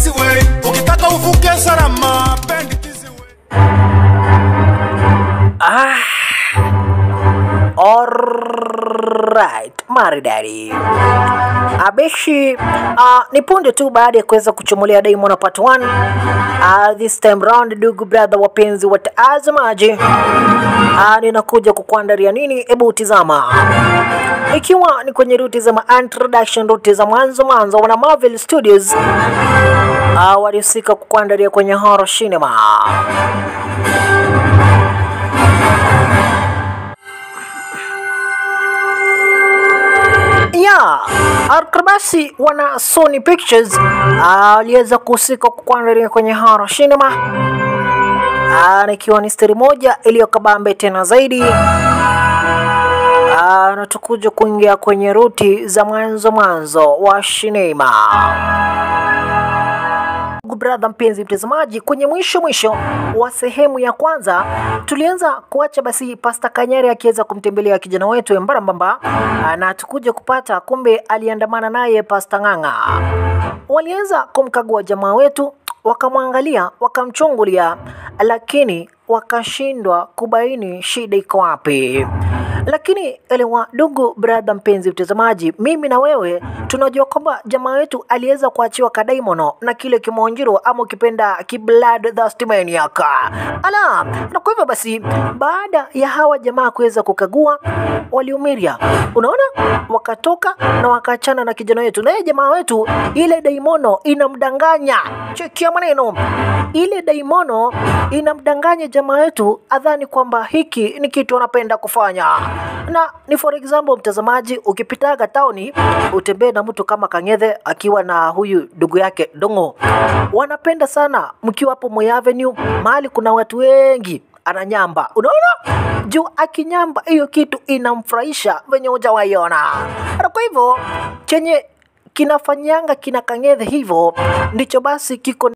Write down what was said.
Kisiwe, ukitaka uvuke salama, bendi Kisiwe. Alright, maridadi. Abeshi uh, ni punde tu baada ya kuweza kuchomolewa Diamond part 1 uh, this time round, ndugu brother, wapenzi watazamaji, uh, ninakuja kukuandalia nini? Hebu tizama, ikiwa ni kwenye ruti za ma introduction, ruti za mwanzo mwanzo, wana Marvel Studios uh, walihusika kukuandalia kwenye horror cinema ya Arkrabasi wana Sony Pictures aliweza kuhusika kukuandalia kwenye horror cinema Ah, na ikiwa ni stari moja iliyokabambe tena zaidi Ah, na tukuja kuingia kwenye ruti za mwanzo mwanzo wa sinema Ndugu brother mpenzi mtazamaji, kwenye mwisho mwisho wa sehemu ya kwanza tulianza kuacha basi Pasta Kanyari akiweza kumtembelea kijana wetu Embarambamba, na tukuja kupata kumbe aliandamana naye Pasta Ng'ang'a. Walianza kumkagua jamaa wetu, wakamwangalia, wakamchungulia, lakini wakashindwa kubaini shida iko wapi. Lakini elewa, ndugu brother mpenzi mtazamaji, mimi na wewe tunajua kwamba jamaa wetu aliweza kuachiwa kadaimono na kile kimonjiro ama ukipenda kiblood thirst maniac. Ala, na kwa hivyo basi, baada ya hawa jamaa kuweza kukagua, waliumiria, unaona, wakatoka na wakaachana na kijana wetu, naye jamaa wetu ile daimono inamdanganya. Chekia maneno, ile daimono inamdanganya jamaa wetu adhani kwamba hiki ni kitu anapenda kufanya na ni for example mtazamaji, ukipitaga tauni utembee na mtu kama Kang'ethe akiwa na huyu ndugu yake Dongo, wanapenda sana mkiwa hapo Moi Avenue, mahali kuna watu wengi ananyamba, unaona juu akinyamba, hiyo kitu inamfurahisha venye hujawaiona. Na kwa hivyo chenye kinafanyanga kina Kang'ethe hivyo ndicho basi kiko